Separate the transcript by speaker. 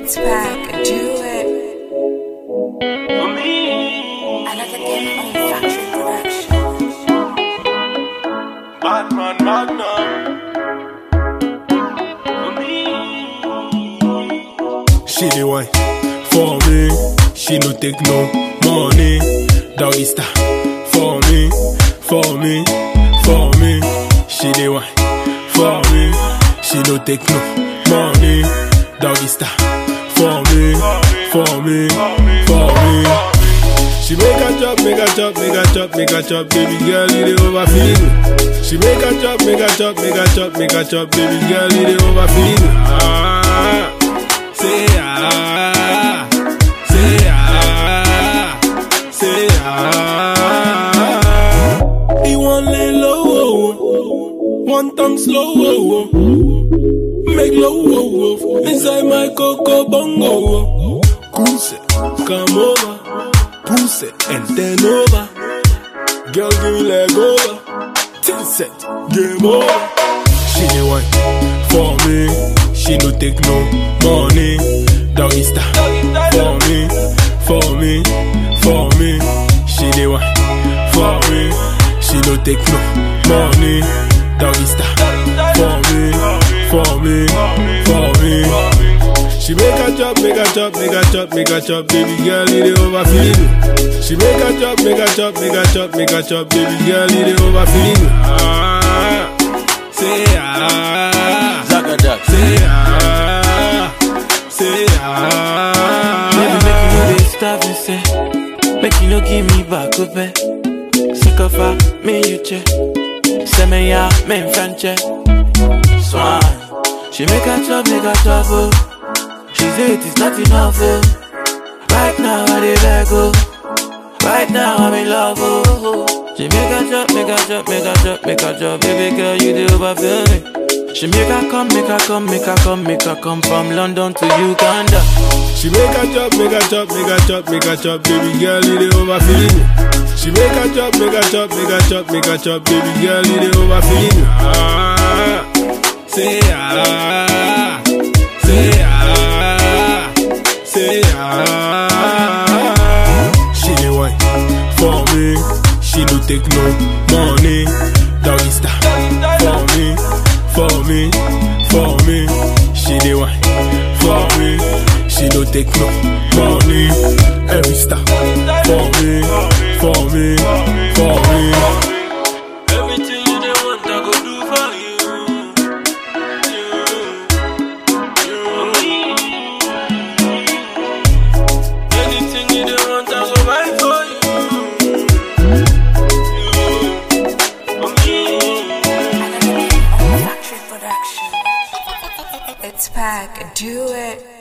Speaker 1: It's back, do it.
Speaker 2: For me,
Speaker 1: Another game on Factory Production.
Speaker 2: Batman Magnum. For me,
Speaker 3: She the one for me. She no take no money. Doggy star for me, for me, for me. She the one for me. She no take no money. Doggy star for me, for me, for me. She make a chop, make a chop, make a chop, make a chop, baby girl, it dey overfeed me. She make a chop, make a chop, make a chop, make a chop, baby girl, it dey overfeed me. Ah, say ah, say ah, say ah. He want lay low, oh, oh. one tongue slow, oh, oh. make low, oh, oh. inside my coco bongo. Oh. Goose, come over push it and then over. Girl, give me leg over. Ten set, game over. She the one for me. She no take no money. Doggy style for me, for me, for me. She the one for me. She no take no money. Doggy style for me, for me, for me. She make a chop, make a chop, make a chop, make a chop, baby girl, it dey overfeed me. She make a chop, make a chop, make a chop, make a chop, baby girl, it dey overfeed me. Ah, say ah,
Speaker 4: Zagadak.
Speaker 3: say ah, say
Speaker 4: Baby, make you
Speaker 3: ah.
Speaker 4: know this stuff and say, make you no give me back up. eh. Sick of her, me you check. Say me ya, me in French. eh. Swan. She make a chop, make a chop, oh. She say it is not enough, oh. Right now I dey beg, oh. Right now I'm in love, oh. She make a chop, make a chop, make a chop, make a chop. Baby girl, you dey overfill me. She make her come, make her come, make her come, make her come from London to Uganda.
Speaker 3: She make a chop, make a chop, make a chop, make a chop, baby girl, it dey overfeed me. She make a chop, make a chop, make a chop, make a chop, baby girl, it dey overfeed me. Ah, say ah, say ah, say ah. She the one for me. She no take no money. Doggy style for me, for me, for me. She the one for me. She no take no money. Every star for me, for me, for me.
Speaker 4: Everything you dey want, I go do for you. Anything you dey want, I go buy for you.
Speaker 1: Another game on Factory Production. It's back, do it.